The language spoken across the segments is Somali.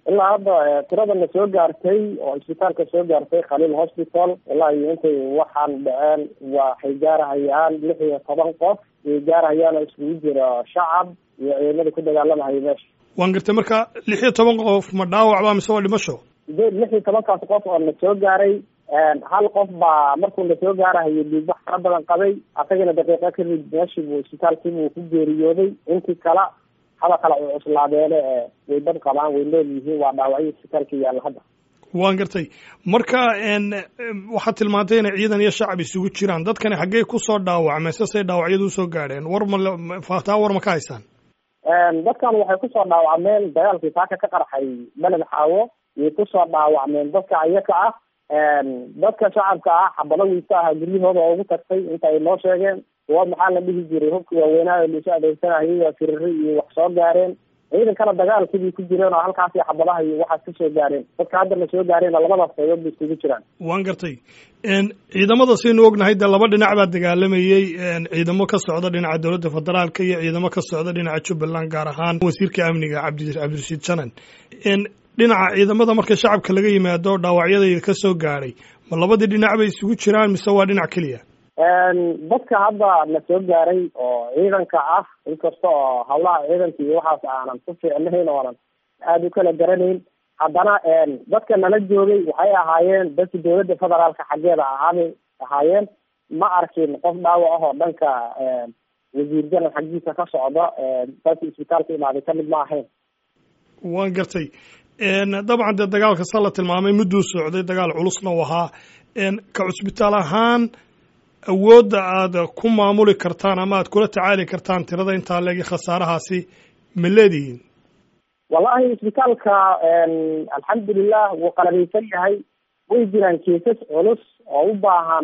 ilaa hadda tirada na soo gaartay oo isbitaalka soo gaartay khaliil hospital ilaa iyo intay waxaan dhaceen waxay gaarahayaan lix iyo toban qof way gaarahayaanoo iskugu jira shacab iyo ciidamada ku dagaalamahaya meesha waan gartay marka lix iyo toban qof ma dhaawac ba mise waa dhimasho sideed lix iyo tobankaas qof oo na soo gaaray hal qof baa markuu na soo gaarahayo dhiigbax fara badan qabay asagana daqiiqo kadib meeshiibuu isbitaalkiibuu ku geeriyooday intii kala haba kala cuslaadeene way dad qabaan way nool yihiin waa dhaawacyo isbitaalka yaalla hadda waan gartay marka waxaad tilmaantay inay ciidan iyo shacab isugu jiraan dadkani xaggey kusoo dhaawacmeen sasay dhaawacyadu usoo gaadheen war ma faataa war ma ka haysaan dadkan waxay kusoo dhaawacmeen dagaalkii saaka ka qarxay beled xaawo yay kusoo dhaawacmeen dadka ayaka ah dadka shacabka ah xabado wiisa aha guryahooda oo ugu tagtay inta ay noo sheegeen kuwa maxaa la dhihi jiray hubka waaweynaayo laisu adeegsanayay waa firiri iyo wax soo gaareen ciidankana dagaalkibay ku jireen oo halkaasi xabadaha iyo waxaas ka soo gaareen dadka haddana soo gaareenna labadaas qaybood bay iskugu jiraan waan gartay ciidamada saynu ognahay dee laba dhinac baa dagaalamayey ciidamo ka socda dhinaca dowladda federaalka iyo ciidamo ka socda dhinaca jubbaland gaar ahaan wasiirka amniga cabdi cabdirashiid janan dhinaca ciidamada marka shacabka laga yimaado dhaawacyadayda ka soo gaadhay ma labadii dhinac bay isugu jiraan mise waa dhinac keliya dadka hadda na soo gaaray oo ciidanka ah inkasta oo hawlaha ciidanka iyo waxaas aanan ku fiicnayn oonan aada u kala garanayn haddana dadka nala joogay waxay ahaayeen dadka dowladda federaalka xaggeeda ahaabay ahaayeen ma arkin qof dhaawac ah oo dhanka wasiir janan xaggiisa ka socda dadka isbitaalka imaaday kamid ma ahayn waan gartay dabcan dee dagaalka sa la tilmaamay mudduu socday dagaal culusna u ahaa ka cusbitaal ahaan awoodda aad ku maamuli kartaan ama aad kula tacaali kartaan tirada intaa leegi khasaarahaasi ma leedihiin wallahi isbitaalka alxamdulilah wuu qalabaysan yahay way jiraan keesas culus oo u baahan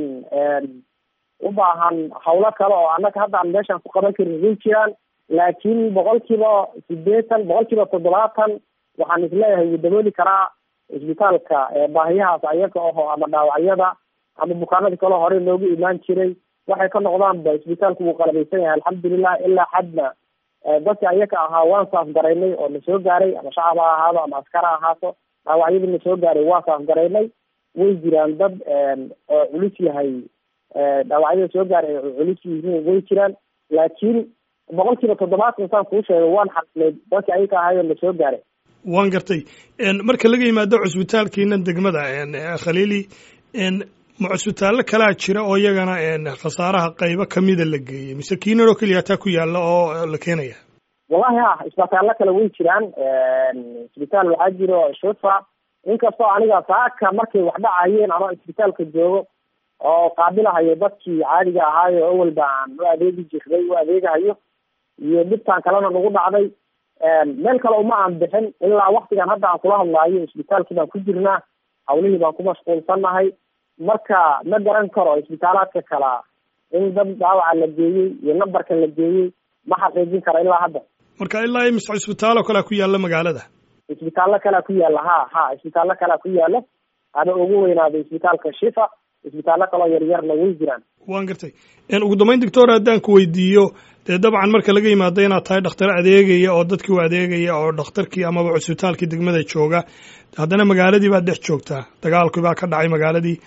u baahan hawlo kale oo annaga hadda aan meeshaan ku qaban karin way jiraan laakiin boqol kiiba sideetan boqol kiiba toddobaatan waxaan isleeyahay wuu dabooli karaa isbitaalka baahiyahaas ayaga aho ama dhaawacyada ama bukaanada kaleo horey loogu imaan jiray waxay ka noqdaanba isbitaalku wuu qalabaysan yahay alxamdulilah ilaa xadna dadka ayaga ahaa waan saafgaraynay oo na soo gaaray ama shacab ha ahaado ama askar ha ahaato dhaawacyadii na soo gaaray waa saafgaraynay way jiraan dad oo culus yahay dhaawacyada soo gaaray oo culus yihiin way jiraan laakiin boqol kiiba toddobaatan saan kuu sheegay waan xaqnay dadka ayaga ahaayo na soo gaaray waan gartay marka laga yimaado cusbitaalkiinan degmada khaliili ma cusbitaallo kalaa jira oo iyagana khasaaraha qaybo kamida la geeyey mise kiinan oo keliya taa ku yaalla oo la keenaya wallahi ha isbitaallo kale way jiraan isbitaal waxaa jiro shufa inkastoo aniga saaka markay wax dhacayeen ama isbitaalka joogo oo qaabilahayo dadkii caadiga ahaayo awalba aan u adeegi jirday u adeegahayo iyo dhibtaan kalena nagu dhacday meel kale uma aan bixin ilaa waktigan hadda aan kula hadlaayo isbitaalkii baan ku jirnaa hawlihii baan ku mashquulsannahay marka ma garan karo isbitaalaadka kala in dad dhaawaca la geeyey iyo nambarka la geeyey ma xaqiijin karo ilaa hadda marka ilaa imise cisbitaallo kalea ku yaalla magaalada isbitaallo kalea ku yaalla ha ha isbitaallo kalea ku yaalla haba ugu weynaado isbitaalka shifa isbitaallo kaloo yaryarna way jiraan waan gartay ugu dambeyn doctor haddaan ku weydiiyo dee dabcan marka laga yimaado inaad tahay dhakhtar adeegaya oo dadkii u adeegaya oo dhakhtarkii amaba cusbitaalkii degmada jooga haddana magaaladii baad dhex joogtaa dagaalkii baa ka dhacay magaaladii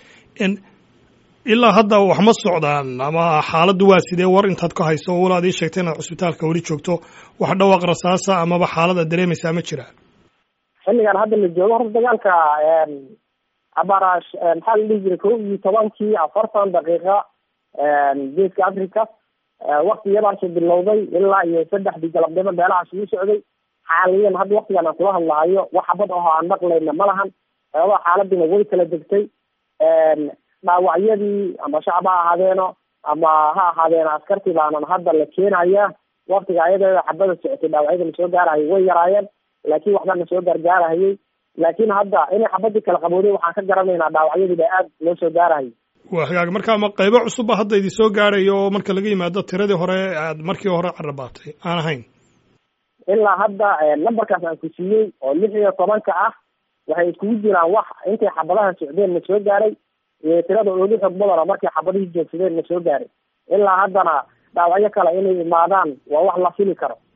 ilaa hadda wax ma socdaan ama xaaladdu waa sidee war intaad ka hayso o walaad ii sheegtay inaad cusbitaalka weli joogto wax dhawaaq rasaasa amaba xaalad aad dareemaysaa ma jira xilligan hadda la joogo horta dagaalka abarash maxaa la dhihi jiray kow iyo tobankii afartan daqiiqa geeska africa wakti iyadaasuu bilowday ilaa iyo saddexdii galabnimo meelahaas uu socday xaaliyan hadda waktigan aan kula hadlaayo wax xabad aho aan maqlayna ma lahan sababa xaaladina way kala degtay dhaawacyadii ama shacab ha ahaadeeno ama ha ahaadeeno askartii baanan hadda la keenaya waktiga ayadeeda xabada socotay dhaawacyada na soo gaarahayay way yaraayeen laakiin waxbaa na soo gaargaarahayay laakiin hadda inay xabadii kala qabooday waxaan ka garanaynaa dhaawacyadiiba aad loo soo gaarahayay waa hagaag marka ma qaybo cusubba hadda idin soo gaarayo oo marka laga yimaado tiradii hore aad markii hore carabaatay aan ahayn ilaa hadda numberkaas aan ku siiyey oo lix iyo tobanka ah waxay iskugu jiraan wax intay xabadaha socdeen na soo gaaray iyo tirada ooli xog badan oo markay xabadihii joogsadeen na soo gaaray ilaa haddana dhaawacyo kale inay imaadaan waa wax la fili karo